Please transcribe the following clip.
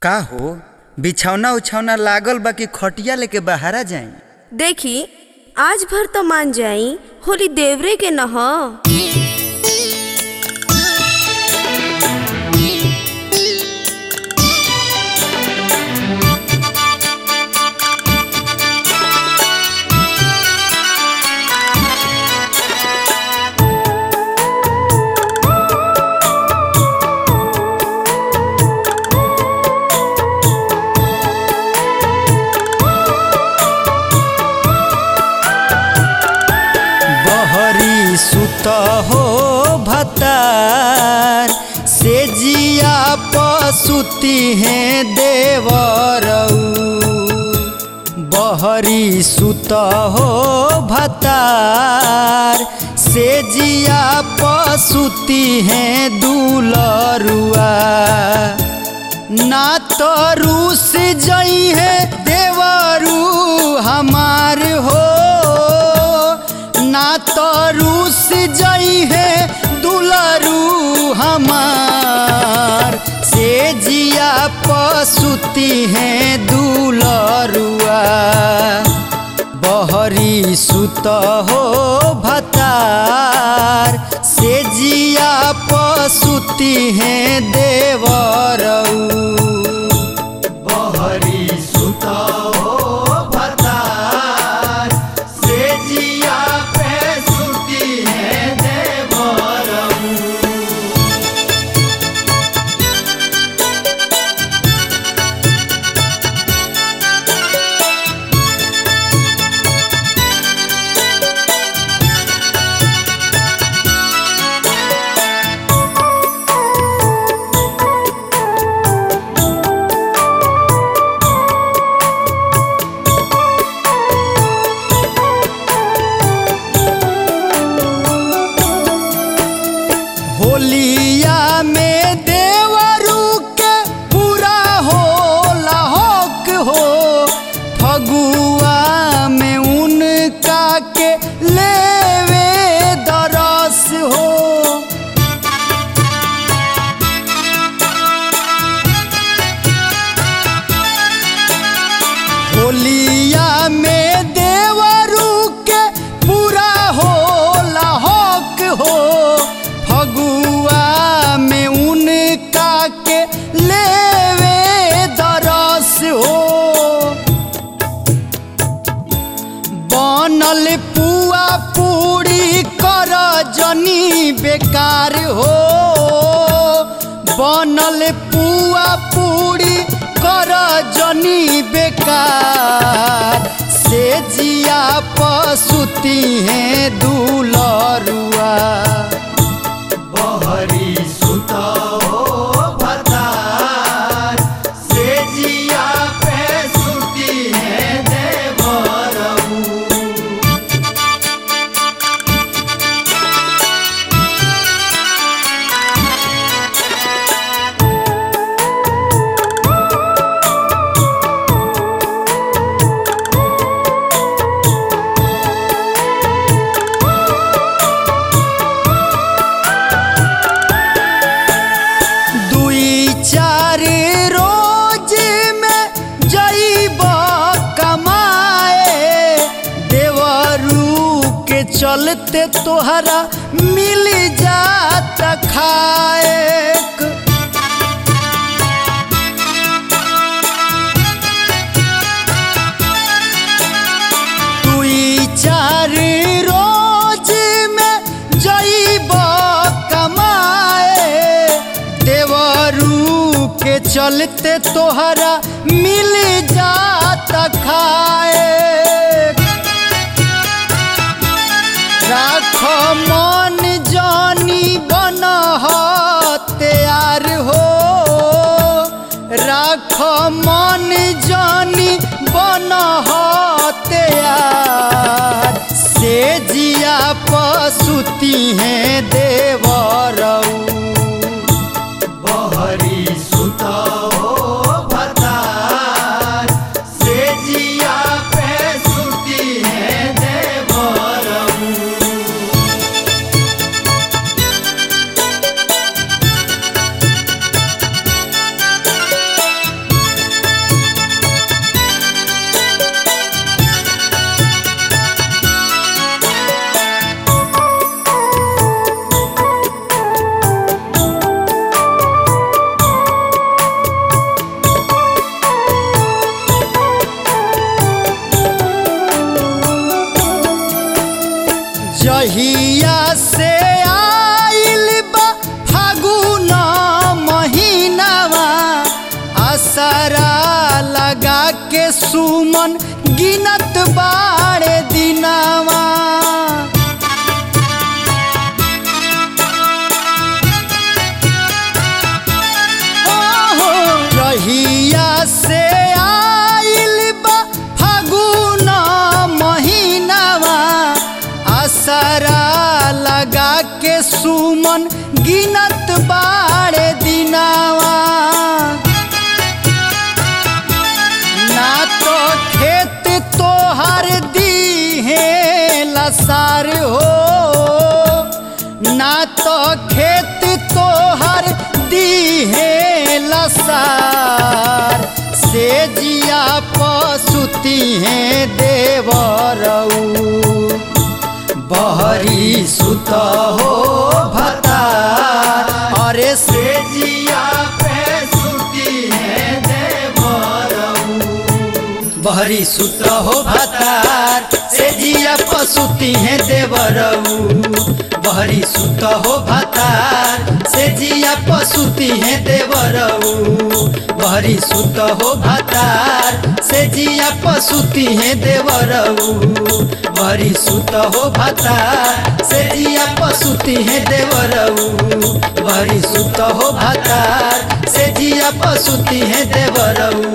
का हो बिछौना उछौना लागल बा कि खटिया लेके बहारा जाई देखी आज भर तो मान जाई होली देवरे के न ह बहरी सुत हो भतार से जिया पसुती हैं देवरऊ बहरी सुत हो भतार से जिया पसुती हैं दुलरुआ ना तो रूस जई है देवरू हमार हो ना तो रूस जई है दुलरू हमार से जिया पसुती हैं दुलरुआ बहरी सुत हो भतार से जिया पसुती हैं देवरऊ बहरी सुत हो भतार से जिया पे सुती हैं देवरऊ होलिया में देवरू के पूरा हो लाहौक हो फगुआ में उनका के लेवे दरस हो होलिया में देवरू के पूरा हो लाहौक हो फगुआ में उनका के लेवे दरस हो बनल पुआ पूरी कर जनी बेकार हो बनल पुआ पूरी कर जनी बेकार से जिया पसुती हैं दुलरुआ बहरी सुत हो भतार से जिया पे सुती हैं देवरऊ दुई चार रोज में जईब कमाए देवरू के चलते तोहरा मिल जात खाए दुई चार रोज में जईब कमाए देवरू के चलते तोहरा मिल जात खाए राख मन जानी बन तैयार हो राख मन जानी बन तैयार से जिया पसुती हैं देवरऊ बहरी सुत हो भतार से जिया पे सुती हैं देवरऊ असरा लगा के सुमन गिनत बाड़े दिनावा ओहो, रहिया से आइल बा फागुन महीनावा असरा लगा के सुमन गिनत बाड़े दिनावा ना तो खेत तोहर दीहे लसार हो ना तो खेत तोहर दीहे लसार से जिया पसुती हैं देवरऊ बहरी सुत हो भतार अरे से जिया पे सुती है देवरऊ बहरी सुत हो भतार से जिया पसुती है देवरऊ बहरी सुत हो भतार से जिया पसुती है देवरऊ बहरी सुत हो भतार से जिया पसुती है देवरऊ बहरी सुत हो भतार से जिया पसुती है देवरऊ बहरी सुत हो भतार से जिया पसुती है देवरऊ